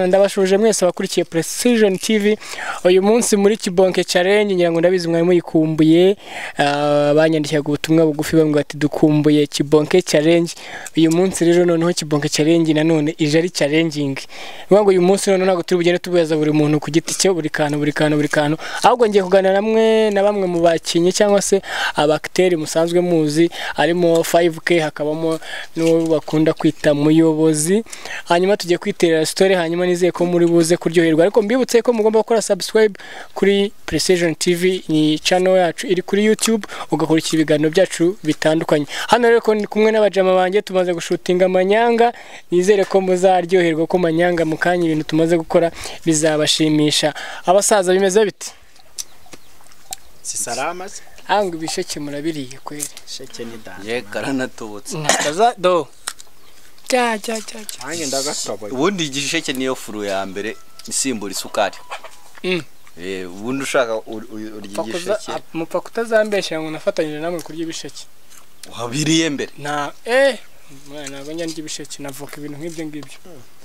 ndabashuje mwese abakurikiye precision tv uyu munsi muri kibonke challenge ngira ngo ndabizi mwari muyikumbuye Ah, banyandikiraga ubutumwa bugufi bambwira bati dukumbuye kibonke challenge uyu munsi rero noneho kibonke challenge nanone ije ari challenging bivuga ngo uyu munsi noneho ntabwo turi bugende tubuyaza buri muntu ku giti cye buri kantu buri kantu buri kantu ahubwo ngiye kuganira namwe na bamwe mu bakinnyi cyangwa se abakiteri musanzwe muzi harimo 5k hakabamo n'uwo bakunda kwita muyobozi hanyuma tugiye kwiterera story hanyuma nizeye ko muri buze kuryoherwa ariko mbibutse ko mugomba gukora subscribe kuri Precision TV ni channel yacu iri kuri YouTube ugakurikira ibiganiro byacu bitandukanye hano rero ko ndi kumwe n'abajama banjye tumaze gushutinga amanyanga nizere ko muzaryoherwa ko manyanga mu kanya ibintu tumaze gukora bizabashimisha abasaza bimeze biti si salama se? ahubwo ibisheke murabiriye kweri sheke ni dani ye karanatubutse ntakaza do jya jya jya jya nanjye ndagatoboye ubundi igisheke niyo furu ya mbere isimbura isukari Mm. Eh, ubundi ushaka ur- ur- urya Mupfa kuza- igisheke mupfa kutazambeshya ngo nafatanyije namwe kurya ibisheke wabiriye mbere nta eh ntabwo njya ndya ibisheke navuka ibintu nk'ibyo ngibyo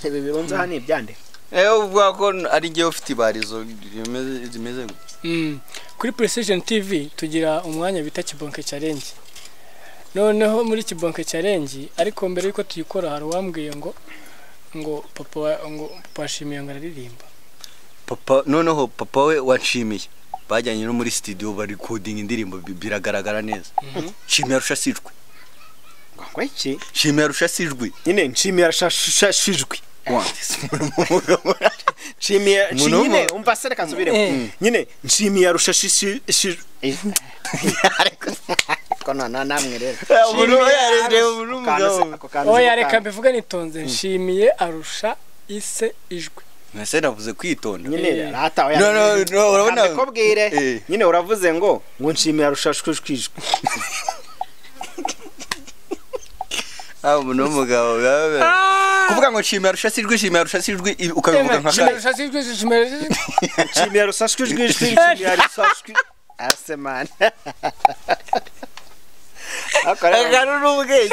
ibi birunze hano ibyande ewe uvuga ko ari njyewe ufite ibarizo rimeze- rimeze gutya Mm. kuri precision tv tugira umwanya bita kibonke challenge noneho muri kibonke challenge ariko mbere yuko tuyikora hari uwambwiye ngo ngo papa wa- ngo papa washimiye ngo araririmba papa noneho papa we wanshimiye bajyanye no muri studio bari kodinga indirimbo bi- biragaragara neza shimira rusha si ijwi ngo iki shimira rusha si ijwi nyine nshimira shashijwe nshimiye Umuntu nshi- nyine w'umu- umva se reka nsubiremo Eh. nyine nshimiye rushashishijwe ko noneho namwe rero umuntu we yareba umuntu w'umugabo we. oya reka mbivuge nitonze nshimiye arusha ise ijwi mwese navuze kwitonda nyine Eh. ratawe No, no, no, urabona- Eh. kobwire nyine uravuze ngo ngo nshimira rushashishijwe Ah, umuntu w'umugabo biba bimeze- kuvuga ngo nshimira arusha si ijwi nshimira arusha si ijwi ibi- ukabivuga nka Nshimiye kare arusha si ijwi nshimiye arusha si ijwi. nshimira rushashijwe nshimira rushashijwe ase mani akari n'ubwenge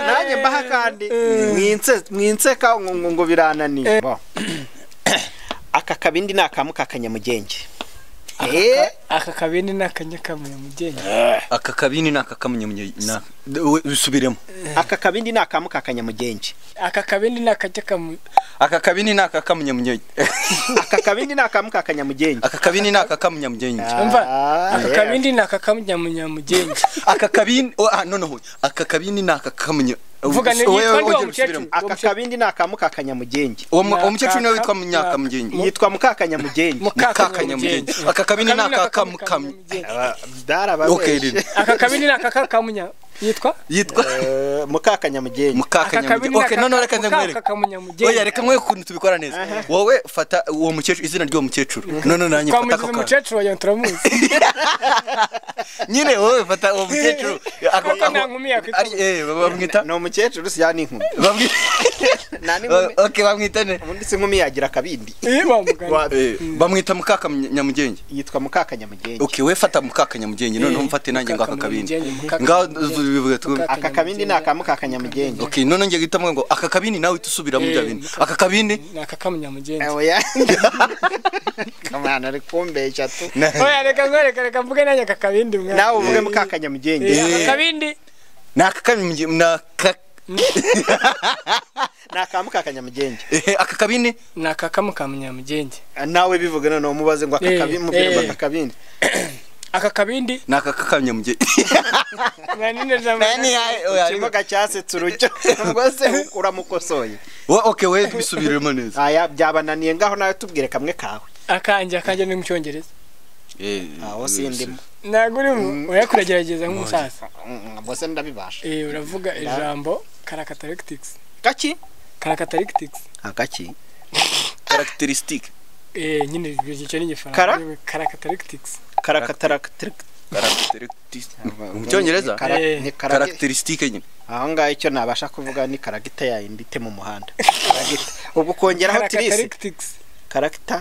nanjye mbaha kandi mwinse- mwinseka ngo- ngo ngo birananiye Bo. aka kabindi ni akamu ka kanyamugenge Eh, aka kabindi ni akanyakamuye mugenge aka kabini ni aka kamunyamunye na usubiremo aka kabindi ni akamu ka kanyamugenge aka kabindi ni akanyakamuye aka kabini ni aka kamunyamunye aka kabindi ni akamu ka kanyamugenge aka kabini ni aka kamunyamunye umva Ah, aka yeah. kabindi ni akakanyamunyamugenge aka kabini oh, ah noneho aka kabini ni aka kamunya Vuga ni- Wowe- yitwa nde wowe uwo usubiremo. mukecuru? aka kabindi ni akamu ka kanyamugenge uwo mu- uwo mukecuru niwe witwa Ni aka- munyakamugenge yitwa mukakanyamugenge Mukakanyamugenge. Aka kabindi ni akakamukamu. okay rero darababeshe aka kabindi ni akakakamunya yitwa yitwa mukakanyamugenge mukakanyamugenge okay none reka nze nkwereke oya nkamwereke reka nkwereke ukuntu tubikora neza wowe fata uwo mukecuru izina ry'uwo mukecuru none nanjye fata twamugize ako kantu umukecuru wagira ngo turamuzi nyine wowe fata uwo mukecuru ako- Kuko nta ako- nkumi yakwita- ari- eh, bamwita ni umukecuru si ya n'inkumi bamwita nta n'inkumi okay bamwita ne ubundi si inkumi yagira akabindi Ih, wa mugani. Wa- Eh, bamwita mukakanyamugenge yitwa mukakanyamugenge okay we fata mukakanyamugenge noneho Eh, mfate nanjye ngo aka kabindi Mukakanyamugenge, ngaho Mukakanyamugenge. bivuga twe Mukaka- aka kabindi ni akamu ka kanyamugenge okay noneho ngiye guhitamo ngo aka kabindi nawe tusubiramo bya Eh, bindi mukaka- aka kabindi ni akakamunyamugenge oya kamana ari kumbeshya tu oya reka nkwereke reka mvuge nanjye aka kabindi mwana. nawe uvuge Eh, eh, mukakanyamugenge aka kabindi ni aka kabindi ni aka ni akamu ka kanyamugenge eh, aka kabindi ni akakamukamunyamugenge nawe bivuge noneho mubaze ngo aka Eh, kabindi mubwire ngo eh. aka kabindi aka kabindi ni aka kakanyamugenge mwana ine na mwana. Nani ya- oya, ariko- ikimuga cyasetse urujyo rwose uramukosoye Wo- okay we tubisubiremo neza aya byabananiye ngaho nawe tubwire kamwe kawe akanjye akanjye ni mu cyongereza Eh, aho sindimo ntabwo urimo oya kuragerageza nk'umusaza bose ndabibasha Eh, uravuga ijambo karakatarikitisi gaki karakatarikitisi akaki characteristic Eh, nyine icyo ni igifaransa Kara? karakatarikitisi karakatarakatirik characteristic mu cyongereza Eh, characteristic nyine aho ngaho icyo nabasha kuvuga ni karagita ya indite mu muhanda Karagita. ubu ukongeraho tirisi karakatarikitisi karagita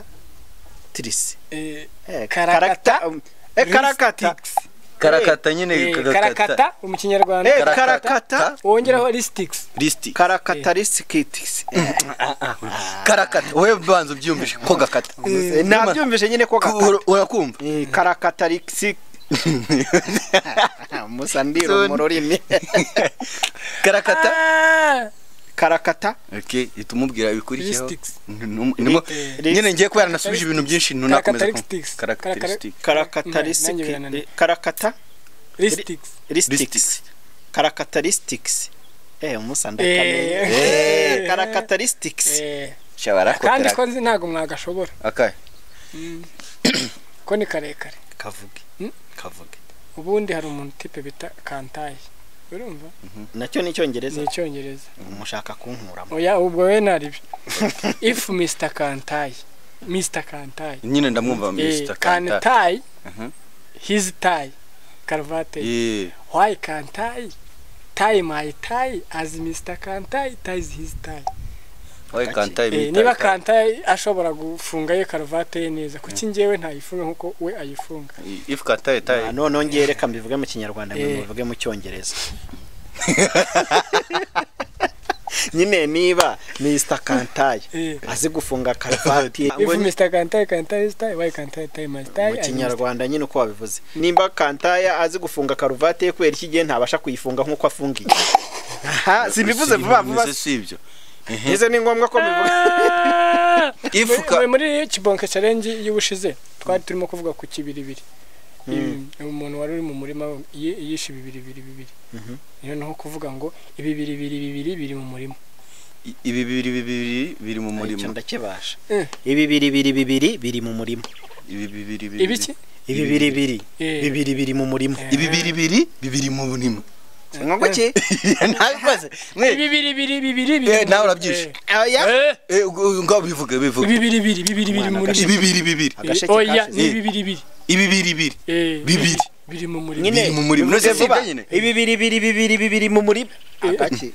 tirisi Eh, Eh, Karakata. karagita, um, eh, karakata Ristix. karakata nyine karakata mu kinyarwanda Eh, karakata karakata wongeraho lisitix lisiti karakatarisikitisi karakata wowe banza ubyiyumvishe ko gakata nabyumvise nyine ko Ku- gakata urakumva Eh, karakatarisik musa ndiro mu rurimi karakata karakata okay uhita umubwira ibikurikiyeho Listics. Ntum- nimo- nyine ngiye kuba naranasubije ibintu byinshi ntunakomeza kumva. Characteristics. Nanjye Characteristics. karakatarisik birananiye. karakata lisitix listics karakatarisitics eh umusa ndakamenya Eh. eh karakatarisitics Shabara ko kandi ko teraka- nzi ntabwo mwagashobora Okay. ko ni karekare kavuge Hmm? kavuge ubundi hari umuntu tipe bita kantayi urumva nacyo ni ni icyongereza icyongereza mushaka kunkuramo oya ubwo we nari ifu mr kantayi mr kantayi nyine ndamwumva Eh, Mr. Kanta. kantayi Mhm. his tie karuvate Yeah. why kantayi tie my tie as mr kantayi ties his tie Oye, Kanta Eh, imita- niba kantayi ashobora gufunga ye karuvate ye neza kuki njyewe ntayifunga nkuko we ayifunga If Kanta itaye- Ah, noneho ngiye reka mbivuge mu kinyarwanda mwe Eh. mubivuge mu cyongereza nyine niba Mr. Kantayi Eh. azi gufunga karuvati if mr kantayi kantayi his tie why kantayi tie my tie mu as Mr. kinyarwanda nyine uko wabivuze nimba kantaya azi gufunga karuvati ye kubera iki igihe ntabasha kuyifunga nk'uko afungiye aha simbivuze vuba vuba Simbivuze, sibyo izo ni ngombwa ko mbivuga If Muri- ka- muri- muri kibonke challenge y'ubushize twari turimo kuvuga ku kibiribiri Ibi- umuntu wari uri mu murima yi- yishe ibibiribiri bibiri Mhm. niyo naho kuvuga ngo ibibiribiri bibiri biri mu murima I- ibi bibiri bibiri biri mu icyo murimo ndakibasha Eh. ibi biri biri bibiri biri mu murima ibi bibiri bibiri ibiki ibi biri biri Eh. bibiri biri mu murima ibi bibiri bibiri bibiri mu murimo nk'uko ki ntabikoze mwe ibibiribiri bibiri biri Eh, mu nawe murima. urabyishe. Eh, oya eh, Eh, ubwo- ubwo ngaho bivuge bivuge ibibiribiri bibiri biri mu Mwana, murima ibibiri bibiri agasheke Eh, oya kashize. ni ibibiribiri ibi bibiri bibiri Eh, Bibiri. biri mu murima nyine biri mu murima. bivuze Nose vuba. sibyo nyine? ibi biri biri bibiri bibiri mu murima agake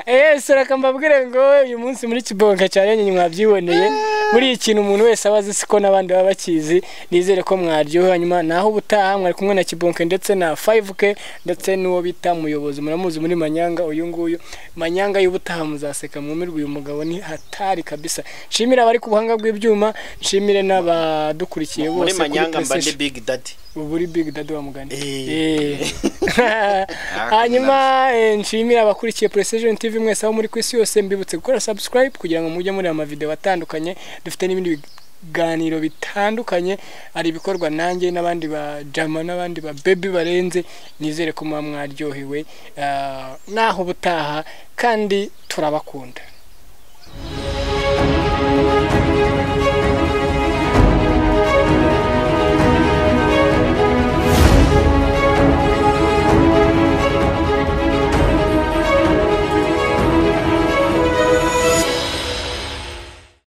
Eh, suraka mbabwire ngo uyu munsi muri kibonka challenge mwabyiboneye muri iki kintu umuntu wese aba azi siko n'abandi baba bakizi nizere ko mwaryohewe hanyuma naho ubutaha mwari kumwe na kibonke ndetse na 5k ndetse n'uwo bita muyobozi muramuzi muri manyanga uyu nguyu manyanga y'ubutaha muzaseka mwumirwe uyu mugabo ni hatari kabisa nshimire abari ku buhanga bw'ibyuma nshimire n'abadukurikiye bose muri kuri manyanga mba ndi PlayStation. big daddy ubu uri big dadi wa mugani Eh. Eh. hanyuma eh, nshimira abakurikiye precision tv mwese aho muri ku isi yose mbibutse gukora subscribe kugira ngo mujye muri amavideo atandukanye dufite n'ibindi biganiro bitandukanye hari ibikorwa nanjye n'abandi ba jama n'abandi ba baby barenze nizere ko muba mwaryohewe Ah, naho ubutaha kandi turabakunda